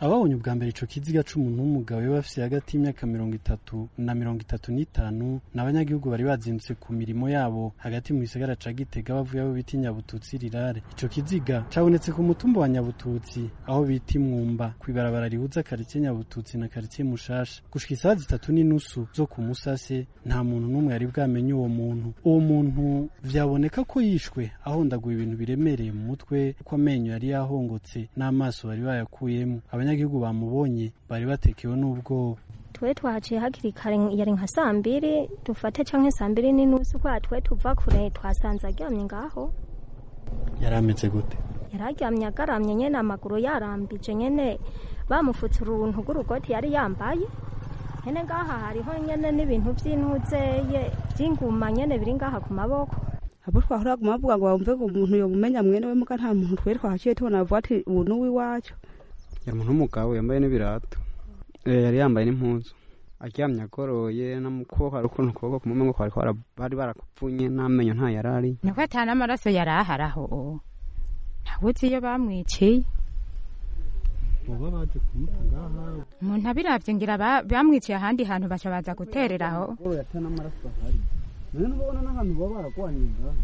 ababonye ubwa mbere ico kiziga c'umuntu w'umugabo yaba afise hagati y'imyaka mirongo itatu na mirongo itatu n'itanu ni abanyagihugu bari bazindutse ku mirimo yabo hagati mu gisagara ca gitega bavuye aho bita inyabututsi rirare ico kiziga cabonetse ku mutumba wa nyabututsi aho bita imwumba kw'ibarabara rihuza karitsiye nyabututsi na karitsiye mushasha gushika isaha zitatu n'inusu zo ku musase nta muntu n'umwe yari bwamenye uwo muntu uwo muntu vyaboneka ko yishwe ahondaguye ibintu biremereye mu mutwe kuko amenyo yari yahongotse n'amaso bari bayakuyemo abanyagihugu bamubonye bari batekewe n'ubwoba twe twahaciye hakiri kare yari nka saa mbiri dufate canke saa mbiri n'inusu kwa twe tuva kure twasanze aryamye ngaho yari ameze gute yari aryamye agaramye nyene amaguru yarambije nyene bamufutse uruntu rw'urugoti yari yambaye nyene ngaha hariho nyene n'ibintu vy'intuzeye vy'inguma nyene biri ngaha ku maboko abo twahora guma bavuga ngo bumve ngo umuntu yomumenya mwene we muga nta muntu twari twahaciye tubona bavuga ati ubu ni uw'iwacu yari umuntu w'umugabo yambaye n'ibirato yari yambaye n'impuzu aryamye agoroye n'amukobwa hari ukuntu ukuboko kumwe ngo kwari bari barakupfunye n'amenyo nta yari ari niko ata n'amaraso yari ahari aho ntawe uzi iyo bamwiciye uba baje kumuta ngaha umuntu abiravye ngira bamwiciye ahandi hantu baca baza guterera aho yata n'amaraso ahari none ntubona n'ahantu baba baragwaniye ngaha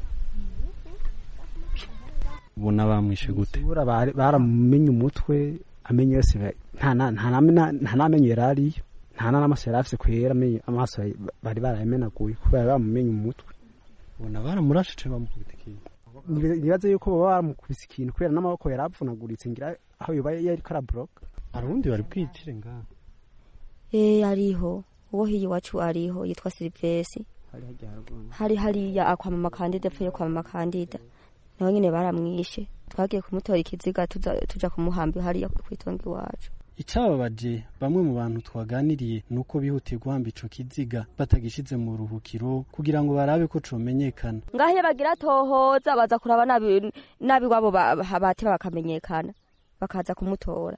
ubona bamwishe gute baramumenye umutwe amenyo yose nta n'amenyo yari ariyo nta n'amaso yari afise kwera amaso bari barayamenaguye kubera bamumenye umutwe ubona baramurashije bamukubita ikintu nibaze yuko baba baramukubise ikintu kubera n'amaboko yari avunaguritse ngira aho yoba yariko araboroka hari uwundi bari bwitire ngaha eh ariho uwo hiyi iwacu ariho yitwa silivesi hari hariya akwa mama kandida apfuye kwa mama kandida nawe nyine baramwishe twagiye kumutora ikiziga tuja kumuhamba hariya kwitonga iwacu icababaje bamwe mu bantu twaganiriye ni uko bihutiye guhamba ico kiziga batagishize mu ruhukiro kugira ngo barabe ko comenyekana ngaho iyo bagira tohoza baza kuraba nabi nabi wabo bateba bakamenyekana bakaza kumutora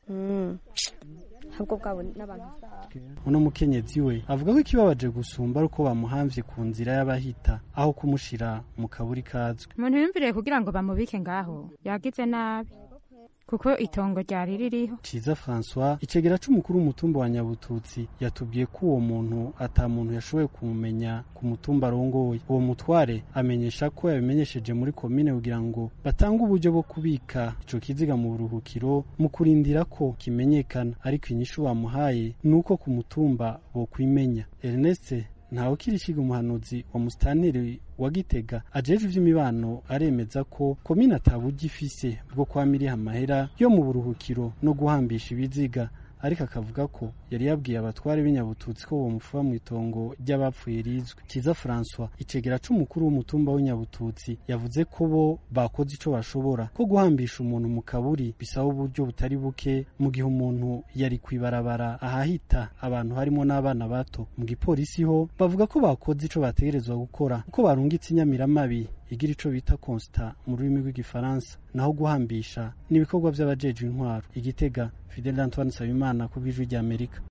ahubwo bwabo n'abantu uno mukenyezi we avuga ko ikibabaje gusumba ari uko bamuhamvye ku nzira y'abahita aho kumushira mu kaburi kazwi umuntu yumviriye kugira ngo bamubike ngaho yagize nabi kuko itongo ryari ririho ciza francois icegera c'umukuru w'umutumba wa nyabututsi yatubwiye ko uwo muntu ata muntu yashoboye kumumenya ku mutumba arongoye uwo mutware amenyesha ko yabimenyesheje muri komine kugira ngo batange uburyo bwo kubika ico kiziga mu buruhukiro mu kurindira ko kimenyekana ariko inyishu bamuhaye ni uko ku mutumba bokwimenya ernest ntawe kiriciga umuhanuzi wa musitanteri wa gitega ajejwe ivy'imibano aremeza ko komine ataburyo ifise bwo kwamiriha amahera yo mu buruhukiro no guhambisha ibiziga ariko akavuga ko yari yabwiye abatware b'inyabututsi ko bomufuba mu itongo ry'abapfuye rizwi kiza francois icegera c'umukuru w'umutumba w'inyabututsi yavuze ko bo bakoze ico bashobora ko guhambisha umuntu mu kaburi bisaba uburyo butari buke mu gihe umuntu yari kwibarabara ahahita abantu harimo n'abana bato mu gipolisi ho bavuga ko bakoze ico bategerezwa gukora kuko barungitse inyamiramabi igira ico bita constat mu rurimi rw'igifaransa naho guhambisha ni ibikorwa vy'abajejwe intwaro igitega Fidel Antoine Nsabimana ku bw'ijwi ry'Amerika